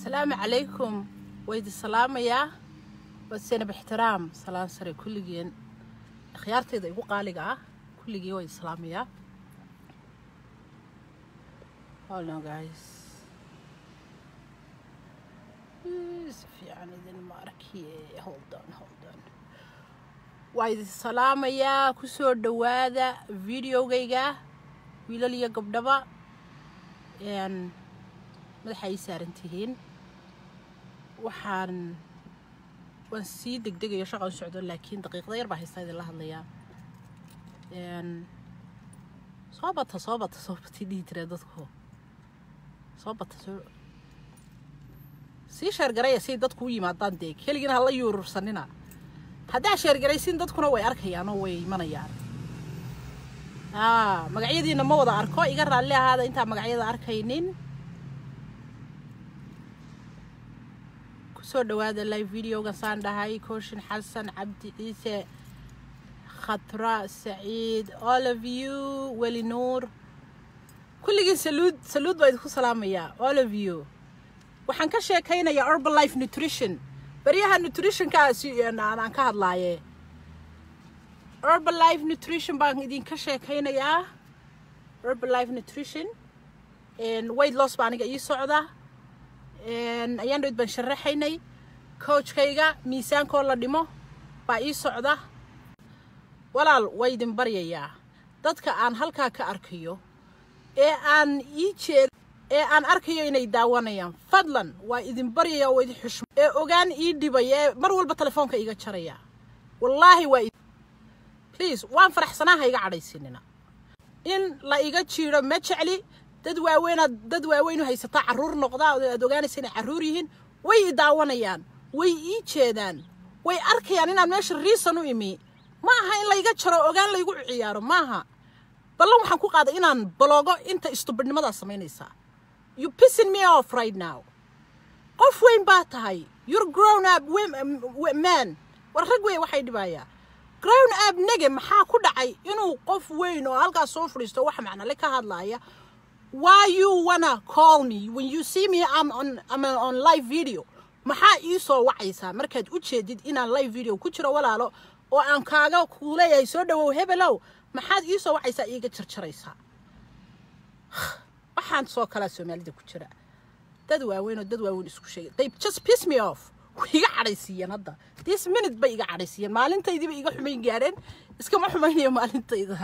asalaamu calaykum waydi salaamayaa waa senab ixtiraam salaan sare kulligeen akhyaarteyda igu qaaliga ah kulligii waydi salaamayaa Hold on, guys. si fiican idin ma arkiye hold on hold on waa idin salaamayaa kusoo dhowaada videogayga wiilal iyo gabdhaba madaxa ay saaran tihiin waxaan waan sii degdegayo shaqan socdo laakiin daqiiqda yar baa haystaa idinla hadlayaa soo bata soo bata soo batay dhihi jireen dadku soo bata soo sii sheergaraya siay dadku u yimaadaan dee keligina hala yuurursanina haddaa sheergaraysin dadkuna way arkayaan oo way imanayaan aa magacyadiina ma wada arko iga raalli ahaada intaan magacyada arkaynin kusoo dhawaada live videogan saan dhahay kooshin xasan cabdi ciise khatra saciid all of you weli nuur kulligiin saluud saluud baa idinku salaamayaa all of you waxaan ka sheekaynayaa urban life nutrition baryaha nutritionkaasi aan ka hadlaaye urban life nutrition baan idinka sheekaynayaa urban life nutrition weight loss baa aniga ii socda ayaan dhoyd baan sharaxaynay coachkayga miisaankoo la dhimo baa ii socda walaal waa idin baryayaa dadka aan halkaa ka arkayo ee aan ii jeed ee aan arkayo inay daawanayaan fadlan waa idin baryaya waa idin xushmo ee ogaan ii dhibaya ee mar walba telefoonka iga jaraya wallaahi waa please waan faraxsanaa ha iga cadhaysinina in la iga jiiro ma jecli dad waaweynaad dad waaweyn u haysataa carruur noqdaa aad ogaanaysa inay carruur yihiin way i daawanayaan way ii jeedaan way arkayaan inaan meesha riisan u imi ma aha in layga jaro ogaan laygu ciyaaro maaha ballan waxaan ku qaaday inaan baloogo inta istubidnimadaa samaynaysaa you pissing me off right now qof weyn baa tahay you're grown up man war rag wey waxay dhibayaa grown up nege maxaa ku dhacay inuu qof weyn oo halkaas soo fadhiisto wax macnale ka hadlaaya why you wanna call me when you see me I'm on, I'm on live video maxaa ii soo wacaysaa markaad u jeedid inaan live video ku jiro walaalo oo aan kaaga kuuleeyahay soo dhawow hebelow maxaad ii soo wacaysaa iiga jarjaraysaa waxaan soo kalaa soomaalida ku jira dad waaweyn oo dad waaweyn isku sheegay they just piss me off way iga cadhaysiiyeen hadda this minute bay iga cadhaysiiyeen maalintaydiiba iga xumayn gaareen iskama xumaynayo maalintayda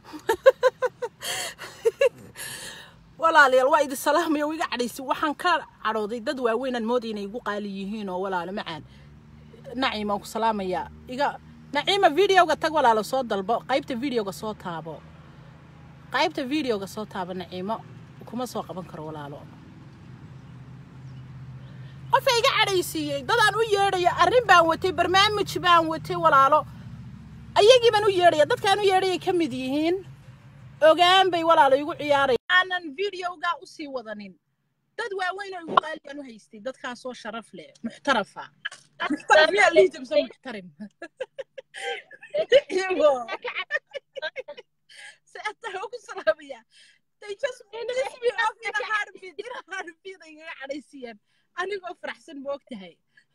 walaalayaal waa idin salaamaya oo iga cadhaysi waxaan ka cadhooday dad waaweynaan mooday inay igu qaali yihiin oo walaalo macaan naciim aan ku salaamayaa iga naciima videoga tag walaalo soo dalbo qaybta videoga soo taabo qaybta videoga soo taabo naciimo kuma soo qaban karo walaalo qofa iga cadhaysiiyey dadaan u yeedhayo arrin baan watay barnaamij baan watay walaalo ayagii baan u yeedhaya dadkaan u yeedhayay ka mid yihiin ogaan bay walaalo igu ciyaaraya aanan videoga u sii wadanin dad waaweyn oo igu qaaliyaan u haystay dadkaasoo sharaf leh muxtarafa muxtaraf yaa lihi jabsa muxtarim سأتها وكسرابيا they just piss me off in a heartbeat in a heartbeat ay iga cadhaysiyeen anigoo faraxsan ma ogtahay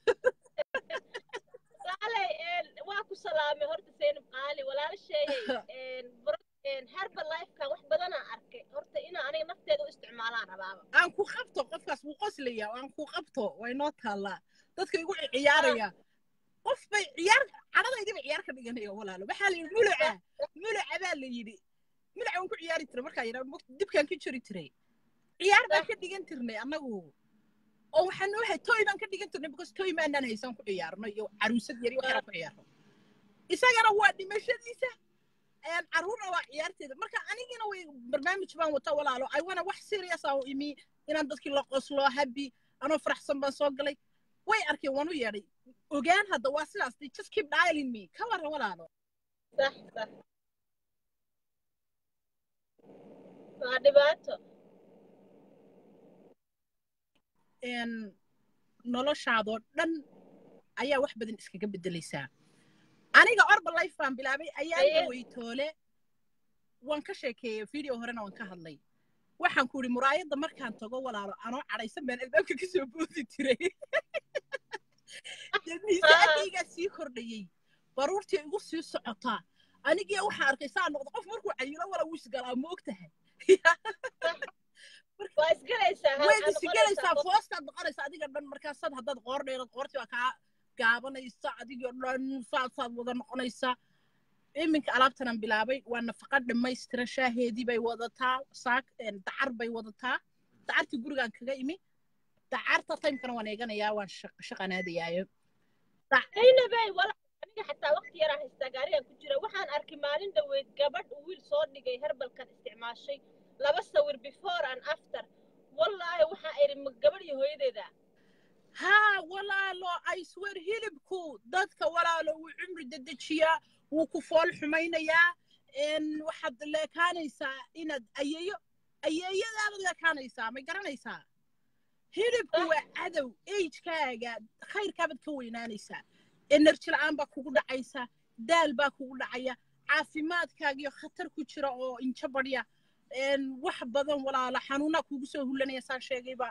walaalay waa ku salaamay horta seynab qaali walaasheeyay harba lifekan wax badanaa arkay horta inaa aniga nafteeda u isticmaalaan rabaaba aan ku qabto qofkaas wuu qoslaya aan ku qabto way noo taallaa dadka igu ciyaaraya qof bay ciyaar cadhadaydiba ciyaar ka dhiganaya walaalo waxaa la yidhi muluca muluca baa la yidhi muluca waan ku ciyaari jiray markaa yidhaa dibkaan ka jori jiray ciyaar baan ka dhigan jirnay annagu oo waxaan noohay toy baan ka dhigan jirnay because toy maanaan haysan ku ciyaarno iyo caruusad yari waxyara ku ciyaarno isagana waa dhimashadiisa carruurna waa ciyaarteeda marka anigina way barnaamij baan wata walaalo ay wana wax serious aan u imi inaan dadkii la qoslo habi anoo faraxsan baan soo galay way arkeen waan u yeedhay ogaan hadda waa sidaas they just keep dialing me ka warran walaalo sax sax waa dhibaato noloshaadoo dhan ayaa wax badan iskaga beddelaysaa aniga orba life baan bilaabay ayaa weytoole waan ka sheekeeyey video horena waan ka hadlay waxaan ku idhi muraayadda markaan tago walaalo anoo cadhaysan baan albaabka ka soo boodi jiray dee miisaankaygaa sii kordhayey baruurtii igu sii socotaa anigii waxaan arkay saa noqdo qof markuu cayilo wala wuu isgalaa ma og tahay waa isgalaysaa way isgelaysaa foostaad noqonaysa adiga dhan markaasaad haddaad qoor dheerad qoortii waa kaa gaabanaysa adigoo dhan saasaad wada noqonaysaa iminka alaabtanan bilaabay waa nafaqa dhammaystiran shaaheedii bay wadataa saak dacar bay wadataa dacartii gurigaan kaga imi dacarta taymkana waan eeganayaa waan shaqanaadayaayo zaynabey wala aniga xataa waqti yaraa haystaa gaarigan ku jira waxaan arkay maalin dhaweyd gabadh uu wiil soo dhigay herbalkan isticmaashay laba sawir before and after wallaahi waxaa idhi ma gabadh iyo hooyadeeda haa walaalo i swear hilibku dadka walaalo wuu cumri dedejiyaa wuu ku fool xumaynayaa waxaad leekaanaysaa inaad ayeeyo ayeeyadaabad leekaanaysaa may garanaysaa hilibku waa cadow agekaaga khayrkaabaad ka weynaanaysaa enerji la'aan baa kugu dhacaysa daal baa kugu dhacaya caafimaadkaagiyo khatar ku jira oo injo badhya wax badan walaalo xanuunaa kugu soo hulanaya saan sheegayba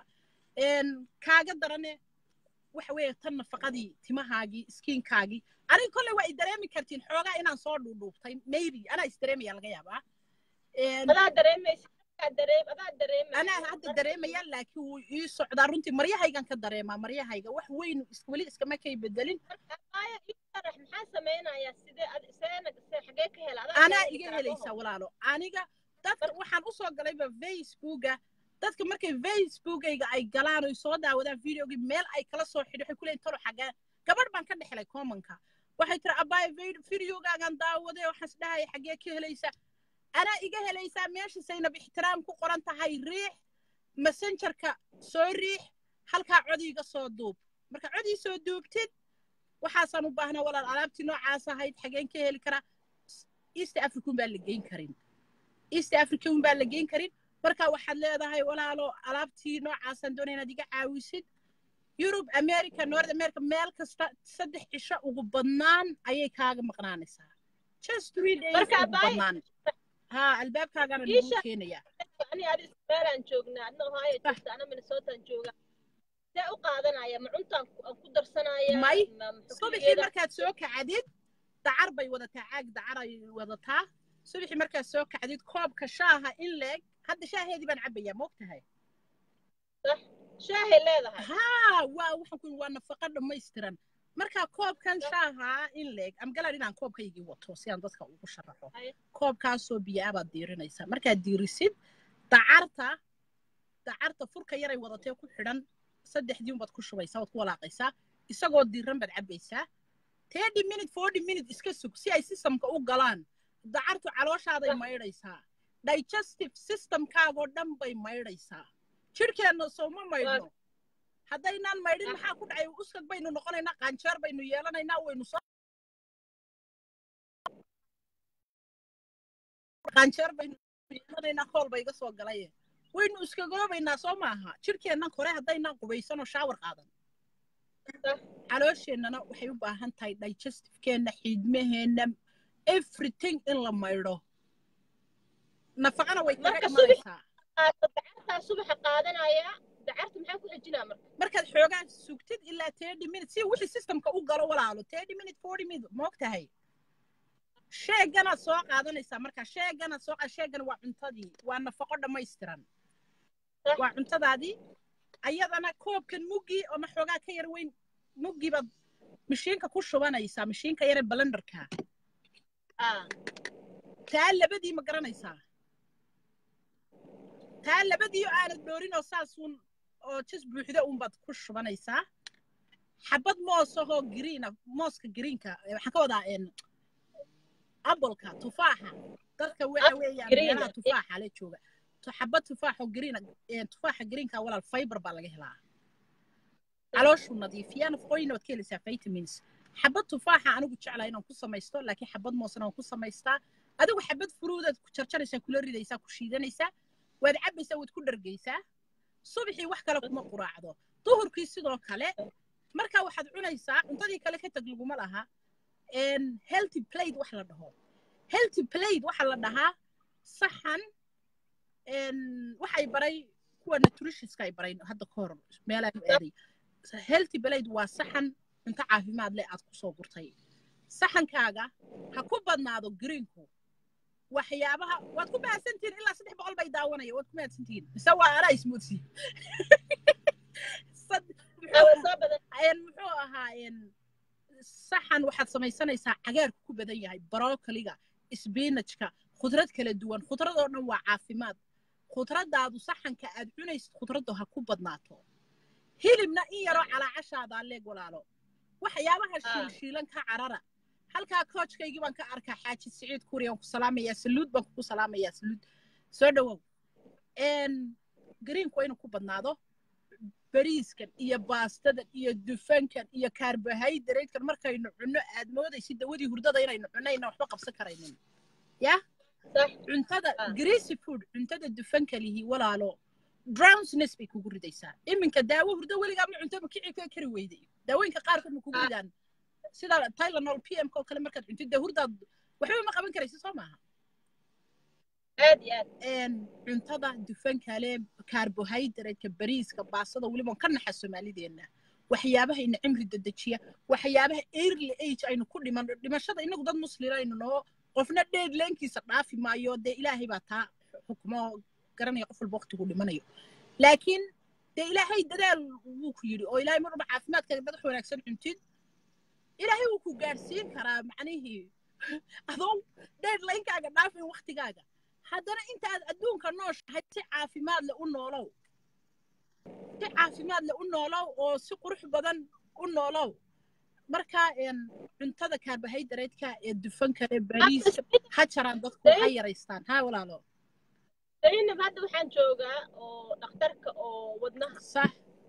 kaaga darane waxa weeye tan nafaqadii timahaagii skiinkaagii aniga kolley waa i dareemi kartiin xoogaa inaan soo dhuudhuubtay maybe anaa is dareemaya laga yaabaa adaa dareemaysa adaa dareemay anaa hadda dareemaya laakiin wuu ii socdaa runtii maryahaygan ka dareemaa maryahayga wax weyn weli iskama kay bedelin aya isharax maxaa samaynayaa sidee seena xagee ka hela anaa iga helaysaa walaalo aniga dadka waxaan usoo galayba facebooka dadka markay facebookayga ay galaan oy soo daawadaan videogii meel ay kala soo xidho waxay ku leeyihin talo xagee gabadh baan ka dhexlay commonka waxay tiri abaay videogaagan daawaday waxaan is dhahaya xagee ka helaysa anaa iga helaysaa meesha saynab ixtiraam ku qoran tahay riix messengerka soo riix halkaa codiiga soo duub marka codii soo duubtid waxaasaan u baahnaa walaal alaabtii noocaas ahayd xageen ka heli karaa east african baan la geyn karin east african baan la geyn karin marka waxaad leedahay walaalo alaabtii noocaasaan doonay inaad iga caawisid yurub america north america meel kasta saddex cisho ugu badnaan ayay kaaga maqnaanaysaa just three days ugu badnaan ha albaabkaagana lagu keenayaa ani adi ismaalaan joognaa adna ohaayo joogta ana minnesotaan joogaa see u qaadanaya ma cuntaan aan ku darsanaya may subaxii markaad soo kacdid dacar bay wadataa caag dacar ay wadataa subaxii markaad soo kacdid koobka shaaha in leeg hadda shaaheedii baan cabbayaa ma og tahay shaahay leedahay haa waa waxaan ku waa nafaqa dhammaystiran marka koobkan shaaha in leeg amgalaan inaan koobkaygii wato si aan dadka ugu sharaxo koobkaasoo biyaa baad diirinaysaa markaad diirisid dacarta dacarta furka yaray wadatee ku xidhan saddexdii unbaad ku shubaysaa waad ku walaaqaysaa isagoo diiran baad cabbaysaa thirty minute forty minute iska sug si ay systemka u galaan dacartu calooshaaday maydhaysaa digestive systemkaagoo dhan bay maydhaysaa jidhkeenna sooma maydhno haddaynaan maydhin maxaa ku dhacay uskag baynu noqonaynaa qaanjeer baynu yeelanaynaa waynu soo qaanjeer baynu yeelanaynaa kool ba iga soo galaye waynu iskagoobaynaa soo maaha jidhkeennan kore haddaynaan qubaysanoo shaawar qaadan caloosheenana waxay u baahan tahay digestivekeenna xiidmaheenna everything in la maydho nafaqana way kaga imanaysaa dacartaa subaxa qaadanaya dacarta maxaa ku xejinaa marka markaad xoogaa sugtid ilaa thirty minute si wixii systemka u galo walaalo thirty minute forty minute ma og tahay sheeganaad soo qaadanaysaa marka sheeganaad soo sheegana waa cuntadii waa nafaqo dhammaystiran waa cuntadaadii ayadana koobkan muggii ama xoogaa ka yar weyn muggii baad mashiinka ku shubanaysaa mashiinka yare balenderka taa labadii ma garanaysaa taa labadii oo aanad dhoorin oo saasuun oo jas buuxda unbaad ku shubanaysaa xabad moos ahoo green mooska greenka waxaan ka wadaa abolka tufaaxa dadka waxa weeyaan meelaha tufaaxa la jooga xabad tufaaxoo green tufaaxa greenka walaal fiber baa laga helaa calooshu nadiifiyaa nafaqooyina waad ka helaysaa vitamins xabad tufaaxa anigu jeclaa inaan ku samaysto laakiin xabad moosna waan ku samaystaa adigu xabad furuudaad ku jarjaraysaa kula ridaysaa ku shiidanaysaa waad cabbaysaa waad ku dhargaysaa subaxii wax kale kuma quraacdo duhurkii sidoo kale markaa waxaad cunaysaa cuntadii kale ka tag laguma laha healthy plate wax la dhaho healthy plate waxa la dhahaa saxan waxay baray kuwa nutritionska ay baray hadda ka hor meelaan aaday healthy blade waa saxan cunto caafimaad leh aad kusoo gurtay saxankaaga ha ku badnaado greenku waxyaabaha waad ku mahadsantihiin ilaa saddex boqol bay daawanaya waad ku mahadsantihiin mise waa anaa ismoodsi muxuu ahaa saxan waxaad samaysanaysaa cagaarku ku badan yahay brokoliga sbinajka khudrad kala duwan khudrad oo dhan waa caafimaad khudraddaadu saxanka aad cunaysid khudraddu ha ku badnaato hilibna in yaroo calaacashaadaa leeg walaalo waxyaabaha shiilshiilan ka carara halkaa koojkaygii baan ka arkaa xaaji siciid kuriyaan ku salaamayaa saluud baan kugu salaamayaa saluud soo dhowow greenku waa inuu ku badnaado bariiskan iyo baastadan iyo dufankan iyo carbohydratekan markaynu cunno aad moodaysid dawadii hurdada inaynu cunayna waxba qabsan karaynin ya cuntada greasy food cuntada dufanka lihi walaalo drownsness bay kugu ridaysaa iminka daawo hurdo weligaa ma cunto ma kici ka kari weyday daawooyinka qaarkood ma kugu ridaan sida tylenol p m oo kale markaad cuntid dee hurdaad waxba ma qaban karaysid soo maaha aad iyo aad cuntada dufankale carbohydrateska bariiska baasada weliba ka naxa soomaalideenna waxyaabaha ina cimri dedejiya waxyaabaha early age aynu ku dhiman dhimashada inagu dad muslima aynu noo qofna dheed leenkiisa dhaafi maayo dee ilaahay baa taa xukmo garanaya qof walba waqtigu dhimanayo laakiin dee ilaahay dadaal wuu ku yidhi oo ilaahay mar walba caafimaadkaaga dad wax wanaagsan cuntid ilaahay wuu ku gaadhsiin karaa macnihii adoo dheed leenkaaga dhaafin waqtigaaga haddana inta aad adduunka nooshahay si caafimaad leh u noolow si caafimaad leh u noolow oo si qurux badan u noolow marka cuntada carbohydrateska ee dufanka ee bariiska ha jaraan dadku ha yaraystaan ha walaalo zaynab hadda waxaan joogaa oo dhakhtarka oo wadnaha sax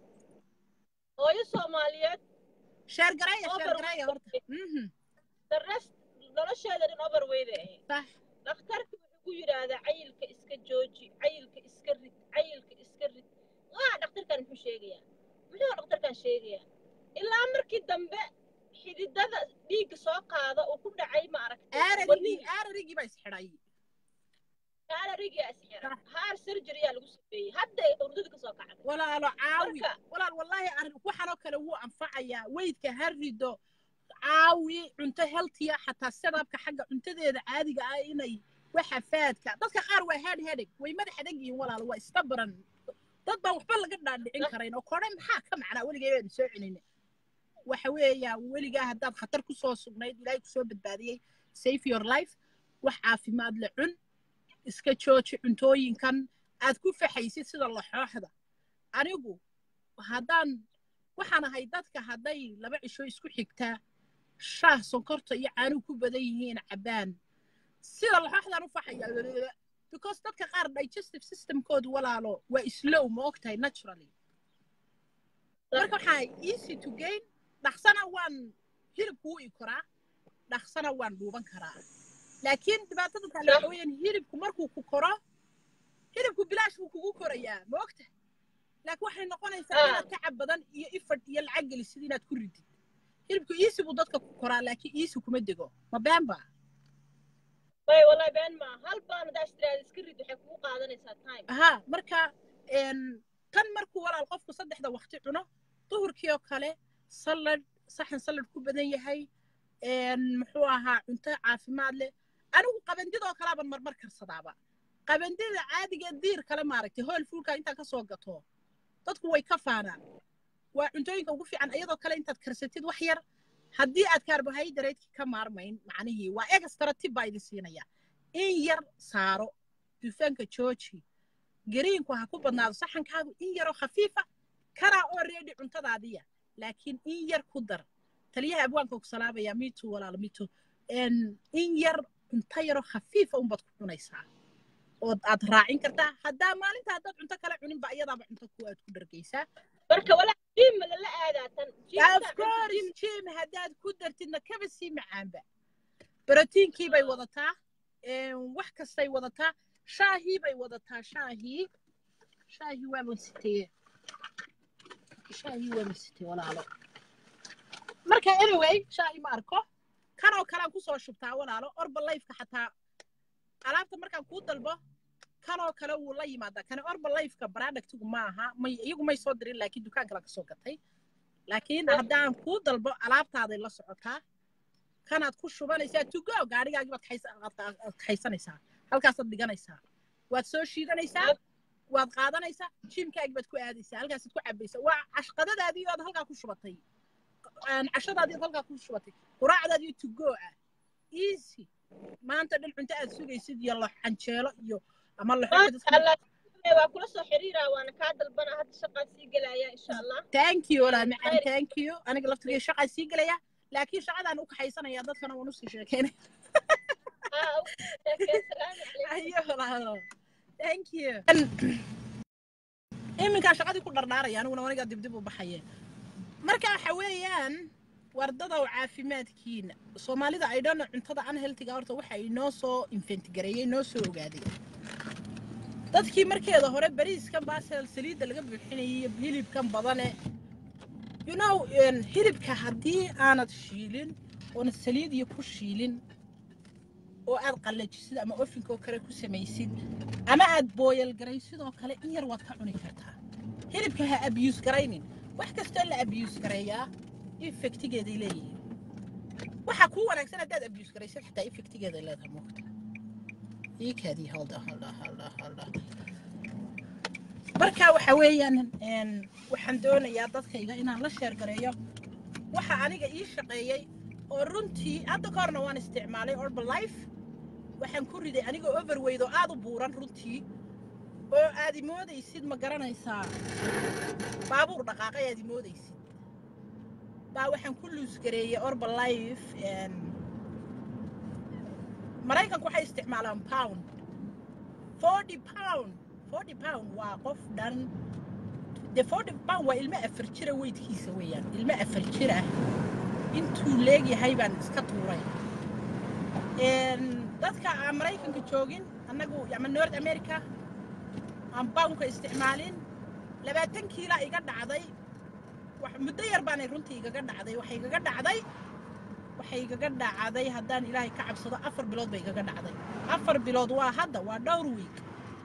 hooyo soomaaliyeed sheergareeya sheergareeya horta dares nolosheeda dhan overweyday ahayd sax dhakhtarka wuxuu ku yidhaahdaa cayilka iska jooji cayilka iska rid cayilka iska rid waa dhakhtarkan muxuu sheegayaa muxuu dhakhtarkan sheegayaa ilaa markii dambe xididada dhiigga soo qaada uu ku dhacay ma aragtay aararigii baa isxidhay aararigaa isxidhay haar surgery yaa lagu sameeyey hadda ay hurdada ka soo kacday walaalo caawi walaal wallaahi arrin waxanoo kale wuu anfacayaa weydka ha rido caawi cunto healthiya xataa sedabka xagga cuntadeeda caadiga ah inay waxa faadka dadka qaar waa head headache way madax adag yihiin walaalo waa istabaran dad baan waxba laga dhaadhicin karayn oo kore maxaa ka macnaa weligay baynu soo celinay waxa weeyaa weligaa haddaad khatar ku soo sugnayd ilaahay ku soo badbaadiyey safe your life wax caafimaad le cun iska jooji cuntooyinkan aad ku faxaysid sida laxooxda anigu haddaan waxaan ahay dadka hadday laba cisho isku xigtaa shaah sonkorta iyo caanuhu ku badan yihiin cabbaan sida laxooxdaan u faxaya because dadka qaar digestive systemkoodu walaalo waa slow ma ogtahay naturally marka waxaa easy to gain dhaqsana waan hilibku wuu i koraa dhaqsana waan dhuuban karaa laakiin dhibaatada kale waxa weeyaan hilibku markuu ku koro hilibku bilaash buu kugu korayaa ma ogtahay laakiin waxay noqonaysaa inaad tacab badan iyo ifadh iyo lacag gelisid inaad ku ridid hilibku iisi buu dadka ku koraa laakiin iisi kuma dego ma been baa bay wallahi been ma hal baan hadaa istiraada iska rid waxay kugu qaadanaysaa time aha marka tan markuu walaal qofku saddexda waqti cuno duhurkii oo kale salad saxan salad ku badan yahay muxuu ahaa cunto caafimaad leh anigu qabandidoo kalaaban marmar karsadaaba qabandida caadiga diir kale maaragtay hool fuulka intaad ka soo gato dadku way ka faanaan waa cuntooyinka ugu fiican iyadoo kale intaad karsatid wax yar haddii aad carbohydrate ka maarmayn macnihii waa extra tib baa idin siinaya in yar saaro dufanka jooji gariinku ha ku badnaado saxankaagu in yaroo khafiifa kanaa oo reedi cuntadaadiya laakiin in yar ku dar taliyaha abwaanka ku salaamaya mitu walaalo mitu in yar cunto yaroo khafiifa unbaad ku cunaysaa ood aad raacin kartaa haddaa maalinta haddaad cunto kale cuninba iyadaaba cunto ku aad ku dhargaysaa marka walaa jim lala aadaa tan of course jim haddaad ku dartidna kaba sii macaanba brotiinkii bay wadataa wax kastay wadataa shaahii bay wadataa shaahii shaahii waaban siteye shaahii waaban siteye walaalo marka anyway shaahii ma arko kanoo kalean kusoo shubtaa walaalo orba lifeka xataa alaabta markaan kuu dalbo kanoo kale wuu la yimaadaa kani orbalifeka productigu ma aha may iyagu may soo dirin laakiin dukaan kale ka soo gatay laakiin haddaan kuu dalbo alaabtaaday la socotaa kanaad ku shubanaysaa to go gaadhigaagii baad kaxaysa- aad qa- aad kaxaysanaysaa halkaasaad dhiganaysaa waad soo shiidanaysaa waad qaadanaysaa jimkaagii baad ku aadaysaa halkaasaad ku cabaysaa waa cashqadadaadii ood halkaa ku shubatay Een, cashadaadii ood halkaa ku shubatay quraacdaadii to go ah easy maanta dhan cunto aad sugaysid iyo lo canjeelo iyo ama maasha laxooxid allah waa kula soo xiriiraa waana kaa dalbana hadda shaqaan sii gelaya insha allah thank you walaa macaan thank you aniga laftigay shaqaa sii gelaya laakiin shaqadaan u kaxaysanaya dadkana waan usii sheekeynaya aa u sheekeen salaamu calaykum ayo walaalo thank you iminkaa shaqadii ku dhardhaaraya aniguna anigaa dibdib u baxaye marka waxa weeyaan wardadow caafimaadkiina soomaalida ay dhana cuntada unhealthiga horta waxa inoo soo infentgareeyey noo soo ogaaday dadkii markeeda hore bariiskan baasel saliidda laga buuxinayay iyo hilibkan badane you know een, hilibka haddii aanad shiilin oonad saliid iyo ku shiilin oo aad qallajisid ama ofinkoo kale ku samaysid ama aad booyal garaysid oo kale in yar waad ka cuni kartaa hilibka ha abuse garaynin wax kastoo la abuse gareeyaa effectigeeday leeyihiin waxaa kuu wanaagsan haddaad abuse garaysid xataa effectigeeday leedahay moogta iikaadii halda halda halda halda marka waxa weeyaan een, waxaan doonayaa dadkayga inaan la sheer gareeyo waxa aniga ii shaqeeyey oo runtii hadda ka horna waan isticmaalay orbalife waxaan ku riday anigoo overweyd oo aad u buuran runtii oo aad imoodaysid ma garanaysaa baabuur dhaqaaqay aad imoodaysid baa waxaan ku luusgareeyey orbalife maraykanku waxay isticmaalaan pound forty pound forty pound waa qof dhan de forty pound waa ilmo afar jira weydkiisa weeyaan ilmo afar jira intuu leegyahay baan iska tuuray Een, dadka aan maraykanka joogin annagu ama north america aan poundka isticmaalin labaatan kiila iga dhacday wax- muddo yar baanay runtii igaga dhacday waxay igaga dhacday waxay igaga dhacday haddaan ilaahay ka cabsado afar bilood bay igaga dhacday afar bilood waa hadda waa dhowr wiig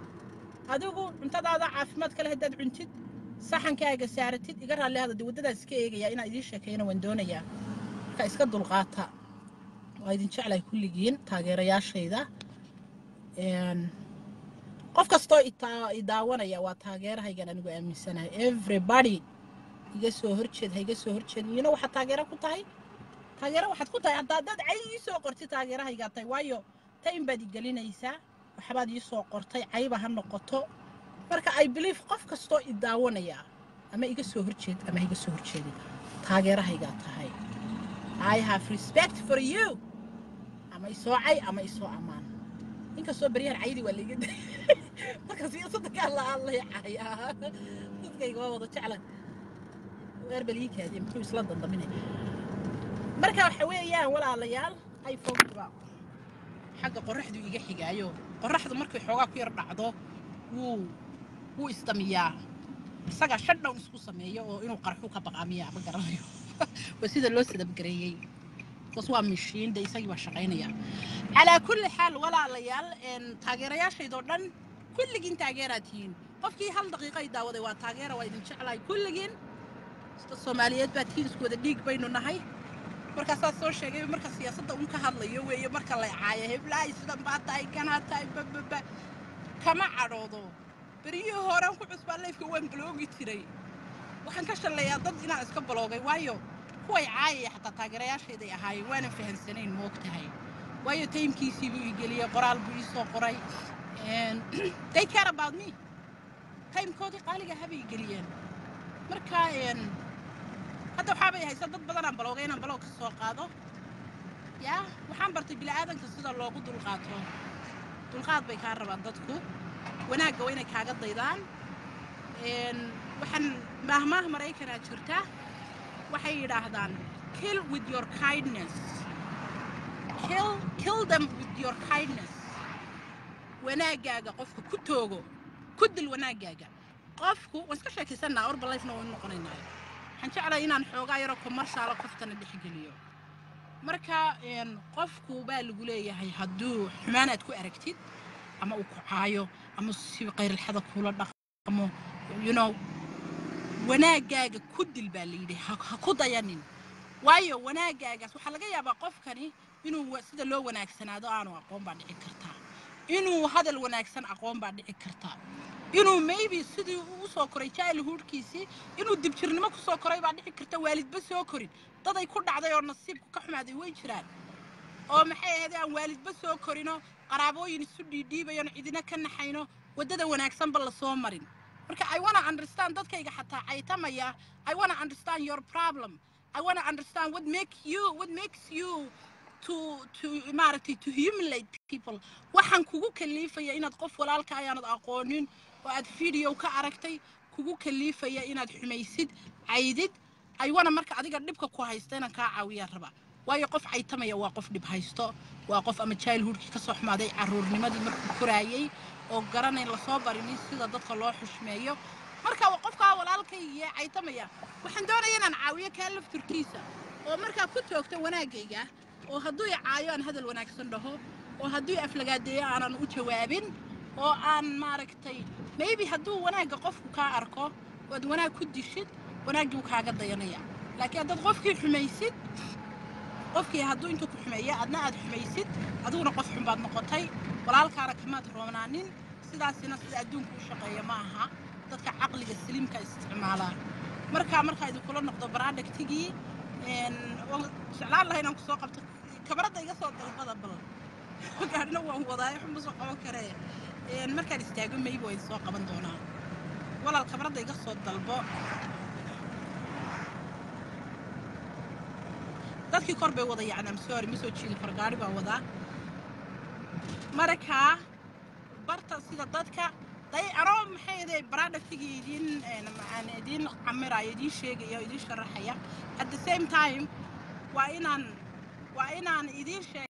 adigu cuntadaada caafimaad kale haddaad cuntid saxankaaga saaratid iga raalli hada dee waddadaas iska eegayaa inaan idiin sheekeeyana waan doonayaa marka iska dulqaata waa idin jeclahay kulligiin taageerayaashayda Een, qof kastoo itaa- i daawanaya waa taageerahaygan anigu aaminsanahay everybody iga soo horjeed ha iga soo horjeed iyona waxaad taageero ku tahay taageero waxaad ku tahay haddaa dad cay ii soo qortid taageerahaygaa tahay waayo time baad i gelinaysaa waxbaad ii soo qortay cayba ha noqoto marka i believe qof kastoo i daawanaya ama iga soo horjeed ama ha iga soo horjeedin taageerahaygaa tahay i have respect for you ama isoo cay ama isoo ammaan inkastoo baryahan caydi waa laiga day marka siyaasadda ka hadla aan lay cayaa dadkayga waa wada jeclan eerbaliikaadi muxuu isla dandaminay marka waxa weeyaan walaalayaal iphoneka xagga qorraxdu iga xigaayo qorraxdu markay xoogaa ku yar dhacdo wuu wuu isdamiyaa isagaa shutdown isku sameeyo oo inuu qarxu ka baqaamiya ma garanayo waa sida loo sadabgareeyey bas waa mishiin de isagii baa shaqaynaya calaa kulli xaal walaalayaal een, taageerayaashaydoo dhan kulligiin taageeraad tihiin qofkii hal daqiiqo ay daawaday waa taageera waa idin jeclahay kulligiin dad soomaaliyeed baa tihiin isku wada dhiig baynu nahay markaasaa soo sheegay marka siyaasadda un ka hadlayo weeye marka la caaya heblahay sidan baa tahay kanaa tahay bababa kama cadhoodo beryihii horean ku cusbaa leefka waan baloogi jiray waxaan ka shalleeyaa dad inaan iska baloogay waayo kuway caayaya xataa taageerayaashayday ahaayeen waanan fahansanayn moog tahay waayo taymkiisii buu ii geliyey qoraal buu ii soo qoray And they care about me taymkoodii qaaliga habay geliyeen marka een, hadda waxaabay haysa dad badanaan baloogay inaan baloog ka soo qaado yaa waxaan bartay bila'aadanka sida loogu dulqaato dulqaad bay kaa rabaan dadku wanaagga waa inay kaaga daydaan Een, waxaan maahmaah maraykanaa jirta waxay yidhaahdaan kill with your kindness kill, kill them with your kindness wanaaggaaga qofka ku toogo ku dil wanaaggaaga qofku waan iska sheekaysanaa orbalifena waynu noqonaynaa waxaan jeclahay inaan xoogaa yaroo commercialo qoftana dhexgeliyo marka een, qofku baa lagu leeyahay hadduu xumaan aad ku aragtid ama uu ku caayo ama si qayrilxada kuula dhaqmo you know wanaagaaga ku dil baa layidhi ha ha ku dayanin waayo wanaagaagaas waxaa laga yaabaa qofkani inuu wa- sida loo wanaagsanaado aanu aqoon baa dhici kartaa inuu hadal wanaagsan aqoon baa dhici kartaa inuu maybe sidii uu usoo koray childhoodkiisii inuu dibjirnimo kusoo koray baa dhici karta waalidba soo korin daday ku dhacday oo nasiibku ka xumaaday way jiraan oo maxay ahayd aan waalidba soo korino qaraabooyin isu dhiidhiibayoon cidina ka naxayno waddada wanaagsanba lasoo marin marka i wanna understand dadkayga xataa caytamaya i wanna understand your problem i wanna understand what make you what makes you to to maaragtay to humiliate people waxaan kugu kaliifaya inaad qof walaalka ayaanad aqoonin oo aad video ka aragtay kugu kaliifaya inaad xumaysid caydid aywana marka adiga dhibka ku haysta inaan kaa caawiyaa raba waayo qof caytamaya waa qof dhib haysto waa qof ama childhoodkii kasoo xumaaday caruurnimadii markuu koraayey oo garanayn lasoo barinin sida dadka loo xushmeeyo marka waa qofkaa walaalkaygiiee caytamaya waxaan doonaya inaan caawiyo kaa lafturkiisa oo markaa ku toogto wanaagayga oo hadduu i caayo aan hadal wanaagsan dhaho oo hadduu i aflagaadeeyo aanan u jawaabin oo aan maaragtay maybe hadduu wanaagga qofku kaa arko oad wanaag ku dishid wanaaggii wuu kaaga dayanaya laakiin haddaad qofkii xumaysid qofkii hadduu intuu ku xumeeya adna aad xumaysid adiguna qof xun baad noqotay walaalkaana kamaad roonaanin sidaasina sida adduunka u shaqeeya ma aha dadka caqliga saliimka isticmaalaa markaa markaa idinkula noqdo baraadhagtigii waan jeclaan lahay inaan kusoo qabto kabaradda iga soo dalbada bal gaadhina waan wadaayo xunba soo qaban karee markaan istaago mayba waa idinsoo qaban doonaa walaal kabaradda iga soo dalbo dadkii kor bay wada yacnaan sorry ma soo jeedi karo gaari baa wadaa markaa barta sida dadka day anoo maxay ahayd baraadhagtigii idiin macaan idiin camiraayo idiin sheegaya idiin sharaxaya at the same time waa inaan waa inaan idiin sheeg